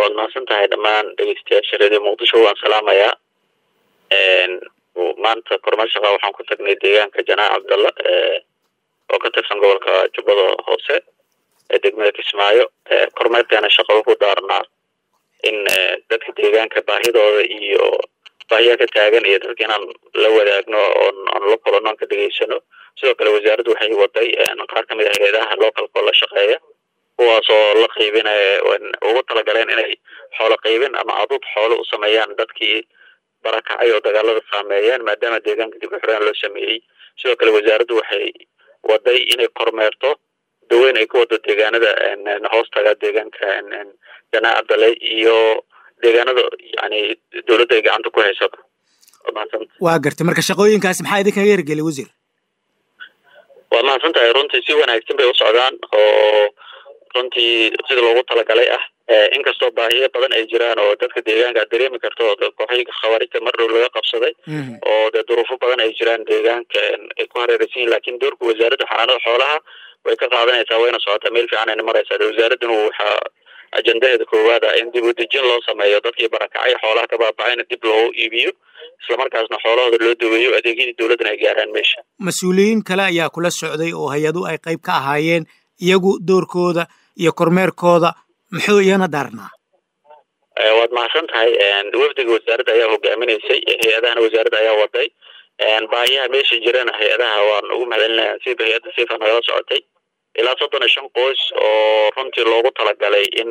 waad mahadsan tahay dhammaan dhegeystayaasha radio muqdisho waan salaamayaa maanta kormeer shaqa waxaan ku tagnay deegaanka janaac cabdalla oo ka tirsan gobolka jubbada hoose ee degmada kismaayo kormeerkeena shaqa wuxuu daarnaa in dadka deegaanka baahidooda iyo baahiyaa ka taagan iyo dadka inaan la wadaagno oon aan la kulano aan ka dhegeysano sidoo kale wasaaraddu waxay waday qaar kamid ah hay-adaha localka oo la shaqeeya kuwaas oo la qiibinaya ugu talagaleen inay xoolo qiibin ama aduud xoolo u sameeyaan dadkii barakacay oo dagaalada saameeyeen maadaama deegaanka dib u xireen loo sameeyey sidoo kale wasaaraddu waxay waday inay kormeerto daweyn ay ku wado deegaanada hoostaga deegaanka janaac abdale iyo deegaanada yani dowladda ay gacanta ku hayso waa gartay marka shaqooyinkaasi maxaa idinkaga hirgeliy wasiir waad mahadsan tahay runtii si wanaagsan bay u socdaan oo runtii sida loogu talagalay ah inkastoo baahiyo badan ay jiraan oo dadka deegaanka aad dareemi karto kooxihii khawaarijta mar dhow laga qabsaday oo dee duruufo badan ay jiraan deegaanka ay ku hareeraysan yihin lakin doorka wasaaradda xanaanada xoolaha way ka qaadanaysaa wayna socotaa meel fiican ayna maraysaa wasaaradduna waxaa ajendaheeda koowaad ah in dib u dejin loo sameeyo dadkii barakacay xoolaha ka baabacayna dib loogu iibiyo islamarkaasna xoolahooda loo daweeyo adeegyadii dowladdana ay gaaraan meesha mas-uuliyiin kale ayaa kula socday oo hay-adu ay qayb ka ahaayeen iyagu doorkooda iyo kormeerkooda muxuu iyana daarnaa waad mahadsan tahay wafdiga wasaaradda ayaa hogaaminaysay hay-adahana wasaaradda ayaa waday baahiyaha meesha jirana hay-adaha waan ugu mahadcelinaya siba hay-adda sifa nagala socotay ilaa soddon iyo shan qoys oo runtii loogu talagalay in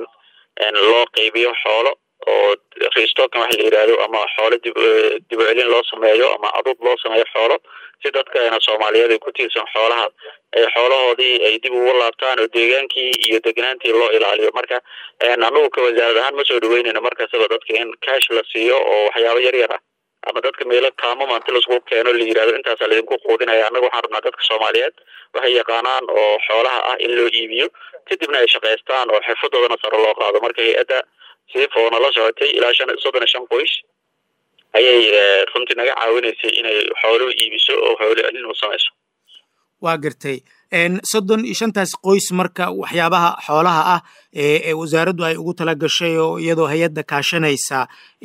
loo qeybiyo xoolo oo restokan waxa la yidhaahdo ama xoolo dib dib u celin loo sameeyo ama aduud loo sameeyo xoolo si dadkana soomaaliyeed ay ku tiirsan xoolaha ay xoolahoodii ay dib ugu laabtaan oo deegaankii iyo degnaantii loo ilaaliyo marka anagu ka wasaarad ahaan ma soo dhaweynayno markastaba dadka in cash la siiyo oo waxyaabo yar yar ah ama dadka meelo kaamo maanti laisku keeno la yidhahdo intaasaa laidinku quudinaya annaga waxaan rabnaa dadka soomaaliyeed waxay yaqaanaan oo xoolaha ah in loo iibiyo kadibna ay shaqaystaan oo xirfadoodana sare loo qaado marka hay-adda siif oo nala socotay ilaa shan soddon iyo shan qoys ayay runtii naga caawinaysay inay xooluhu iibiso oo xoolo celin u samayso waa gartay soddon iyo shantaas qoys marka waxyaabaha xoolaha ah ee wasaaraddu ay ugu tala gashay oo iyadoo hay-adda kaashanaysa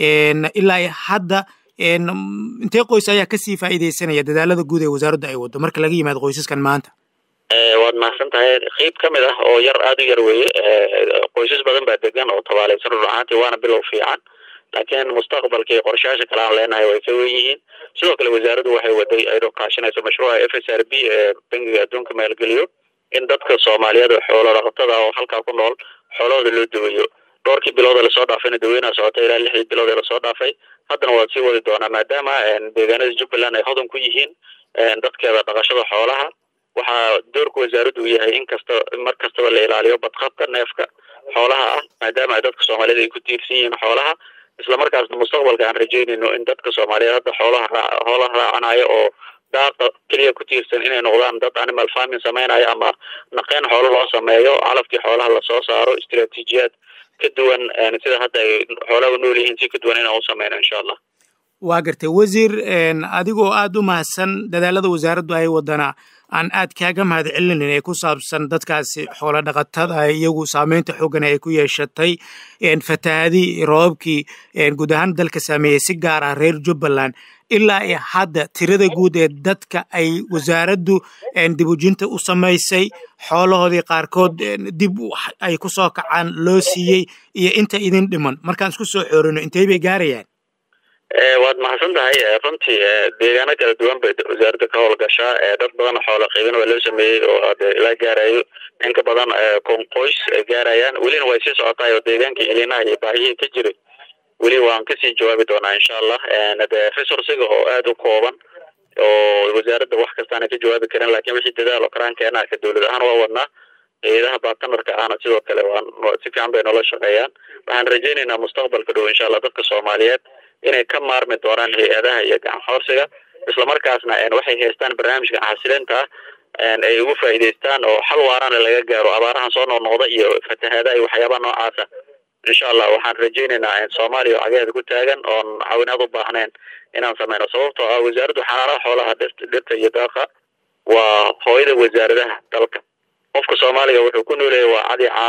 ilaa hadda intee qoys ayaa kasii faa'iidaysanaya dadaalada guud ee wasaaraddu ay waddo marka laga yimaado qoysaskan maanta waad mahadsan tahay qeyb ka mid ah oo yar aada u yar weeye qoysas badan baa degan oo tabaalaysan rur ahaantii waana bilow fiican laakiin mustaqbalka iyo qorshayaasha kale aan leenahay way ka wen yihiin sidoo kale wasaaraddu waxay waday ayadoo kaashanayso mashruuca f s r b ee bangiga adduunka maalgeliyo in dadka soomaaliyeed oo xoolo dhaqatada oo halkaa ku nool xoolahooda loo daweeyo dhowrkii bilooda lasoo dhaafayna daweynaa socota ilaa lixdii bilood ee lasoo dhaafay haddana waad sii wadi doonaa maadaama deegaanada jubbaland ay hodan ku yihiin dadkeeda dhaqashada xoolaha waxaa doorka wasaaraddu u yahay in kasta mar kastaba la ilaaliyo badqabka neefka xoolaha ah maadaama ay dadka soomaaliyeed ay ku tiirsan yihiin xoolaha islamarkaasna mustaqbalka aan rajeynayno in dadka soomaaliyeed hadda xoolaha raa xoolaha raacanayo oo daaqa keliya ku tiirsan inay noqdaan dad animal farming samaynayo ama naqeen xoolo loo sameeyo calafkii xoolaha lasoo saaro istiraatiijiyaad ka duwan sida hadda ay xoolaha u nool yihiin si ka duwan inaan u sameyno insha allah waa gartay wasiir adigoo aada u mahadsan dadaalada wasaaraddu ay wadana aan aad kaaga mahad celinin ee ku saabsan dadkaasi xoolo dhaqatada iyagu saameynta xooggana ay ku yeeshatay fatahaadii roobabkii guud ahaan dalka saameeyey si gaar ah reer jubbaland ilaa i hadda tirada guud ee dadka ay wasaaraddu dibujinta u samaysay xoolahoodii qaarkood dib ay ku soo kacaan loo siiyey iyo inta idin dhiman markaan isku soo xoorino intey bay gaarayaan waad mahadsan tahay runtii deegaano kala duwan bay wasaaradda ka howlgashaa dad badan xoolo qiibin waa loo sameeyey oo de ilaa gaarayo in ka badan kun qoys ay gaarayaan welina way sii socotaay oo deegaankii ilinaha iyo baahiyihii ka jiray weli waan kasii jawaabi doonaa insha allah de resourciga oo aada u kooban oo wasaaradda wax kastaana ka jawaabi karin lakin wixii dadaal oo karaankeenaa ka dowlad ahaan waa wadnaa hay-adaha bartnerka ahna sidoo kale waan si fiican bay noola shaqeeyaan waxaan rajeynaynaa mustaqbalka dhow insha allah dadka soomaaliyeed inay ka maarmi doonaan hay-adaha iyo gacan xoorsiga islamarkaasna waxay haystaan barnaamijka xasilinta ah ay ugu faa'iidaystaan oo xal waarana laga gaaro abaarahan soo noqnoqda iyo fatahaadaha iyo waxyaabaha noocaasa insha allah waxaan rajeynaynaa soomaaliya oo cagaheeda ku taagan oon caawinaad u baahnayn inaan sameyno sababtoo ah wasaaraddu xanaanaha xoolaha dhirta iyo daaqa waa hooyada wasaaradaha dalka qofka soomaaliga wuxuu ku nooleeyay waa cadi caano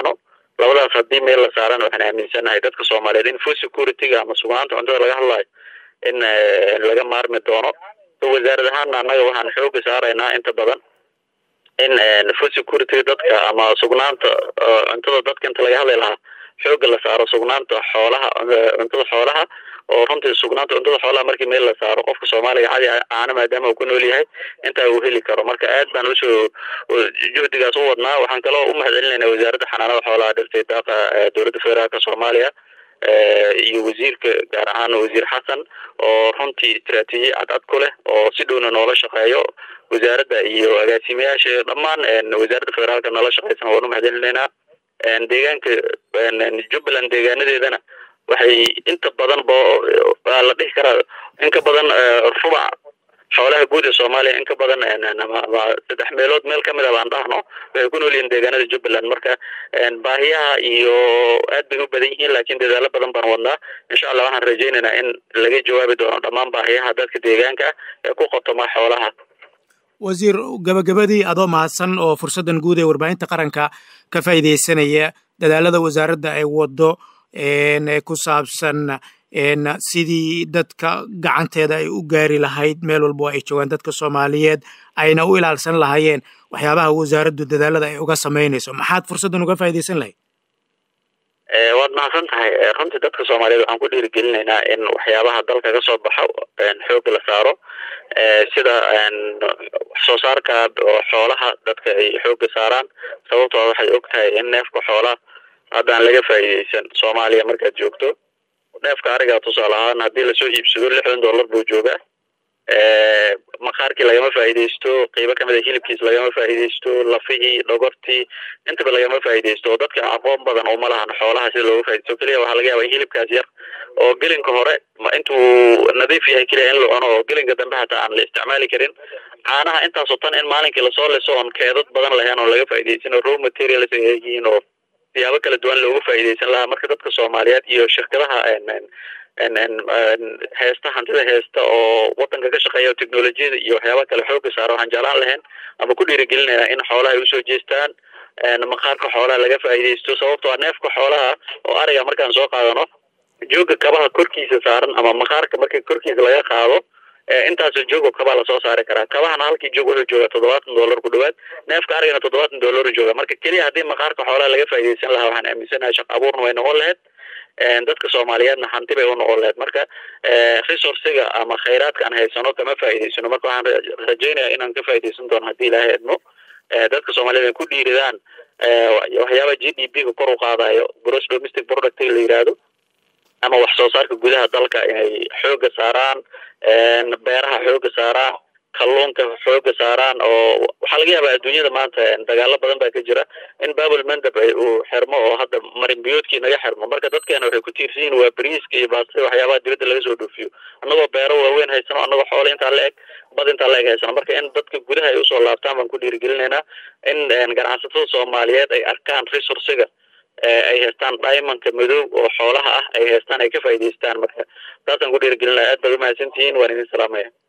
labadaas haddii meel la saarana waxaan aaminsanahay dadka soomaaliyeed in food security-ga ama sugnaanta cuntada laga hadlayo in laga maarmi doono wasaarad ahaana annaga waxaan xooga saaraynaa inta badan in food security dadka ama sugnaanta cuntada dadka inta laga hadli lahaa xooga la saaro sugnaanta xoolaha cuntada xoolaha oo runtii sugnaanta cuntada xoolaha markii meel la saaro qofka soomaaliga cadi caana maadaama uu ku nool yahay intaa uu heli karo marka aad baan usoo juhdigaas u wadnaa waxaan kaloo u mahadcelinaynaa wasaaradda xanaanada xoolaha dhirtay daaqa dowladda federaalka soomaaliya iyo wasiirka gaar ahaan wasiir xasan oo runtii istaraatiijiya cadcad ku leh oo si dhowna noola shaqeeyo wasaaradda iyo agaasimayaasha dhammaan wasaaradda federaalka noola shaqeysan waan u mahadcelinaynaa deegaanka jubbaland deegaanadeedana waxay inta badan bo waa la dhihi karaa in ka badan rubac xoolaha guud ee soomaaliya in ka badan saddex meelood meel kamid a baan dhahno waxay ku nool yihiin deegaanada jubbaland marka baahiyaha iyo aad bay u badan yihiin laakiin dadaalo badan baan wadnaa insha allah waxaan rajaynaynaa in laga jawaabi doono dhammaan baahiyaha dadka deegaanka ee ku qotoma xoolaha wasiir gabagabadii adoo mahadsan oo fursaddan guud ee warbaahinta qaranka ka faa'iidaysanaya dadaalada wasaaradda ay waddo ee ku saabsan sidii dadka gacanteeda ay u gaari lahayd meel walbo ay joogaan dadka soomaaliyeed ayna u ilaalsan lahaayeen waxyaabaha wasaaraddu dadaalada ay uga samaynayso maxaad fursaddan uga faa'iidaysan lahayd waad mahadsan tahay runtii dadka soomaaliyeed waxaan ku dhiirigelinaynaa in waxyaabaha dalka ka soo baxo xooga la saaro sida wax soo saarka xoolaha dadka ay xooga saaraan sababtoo waxay og tahay in neefka xoolaha haddaan laga faa'iidaysan soomaaliya markaad joogto neefka arigaa tusaale ahaan haddii lasoo iibsado lixdan dollar buu joogaa maqaarkii lagama faa'iidaysto qeybo kamid a hilibkiis lagama faa'iidaysto lafihii dhogortii intaba lagama faa'iidaysto oo dadka aqoon badan uma lahan xoolaha sida looga faaidaysto keliya waxaa laga yaaba in hilibkaas yar oo gelinka hore intuu nadiif yahay keliya in la cuno oo gelinka dambe hataa aan la isticmaali karin caanaha intaasoo tan in maalinkii lasoo liso oon keedad badan lahayn oo laga faa'iidaysan oo raw materials ay yihiin oo siyaabo kala duwan looga faa'iidaysan lahaa marka dadka soomaaliyeed iyo shirkadaha heesta hantida heesta oo wadanka ka shaqeeya oo technolojiyada iyo waxyaaba kale xooga saara waxaan jeclaan lahayn ama ku dhiirigelinaynaa in xoolaha ay usoo jeestaan maqaarka xoolaha laga faa'iidaysto sababtoo a neefka xoolaha oo ariga markaan soo qaadano jooga kabaha korkiisa saaran ama maqaarka marka korkiisa laga qaado intaasoo joogo kabaa lasoo saari karaa kabahana halkii joog wuxuu joogaa toddobaatan dollar ku dhawaad neefka arigana toddobaatan dollar jooga marka keliya haddii maqaarka xoolaha laga faa'iidaysan lahaa waxaan aaminsanahay shaq abuurna way noqon lahayd dadka soomaaliyeedna hanti bay u noqon lahayd marka resourciga ama khayraadka aan haysano kama faa'iidaysano marka waxaan rajaynayaa inaan ka faa'iidaysan doono haddii ilaahay idmo dadka soomaaliyeed ay ku dhiiridaan waxyaaba g d p ga kor u qaadayo gross domestic product la yidhaahdo ama wax soo saarka gudaha dalka inay xooga saaraan beeraha xooga saaraan kalluunka xooga saaraan oo waxaa laga yaabaa adduunyada maanta dagaalo badan baa ka jira in babel mandab uu xirmo oo hadda marin biyoodkii naga xirmo marka dadkeena waxay ku tiirsan yihin waa bariiska iyo baastada waxyaabaha dibadda laga soo dhoofiyo annagoo beero waaweyn haysano annagoo xoolo intaa la eg bad intaa la eg haysano marka in dadka gudaha ay usoo laabtaan baan ku dhiirigelinaynaa in ganacsatada soomaaliyeed ay arkaan resourciga ay haystaan diamondka madow oo xoolaha ah ay haystaan ay ka faa'iidaystaan marka taasaan ku dhiirigelinaya aad baad umahadsantihiin waan idin salaamaya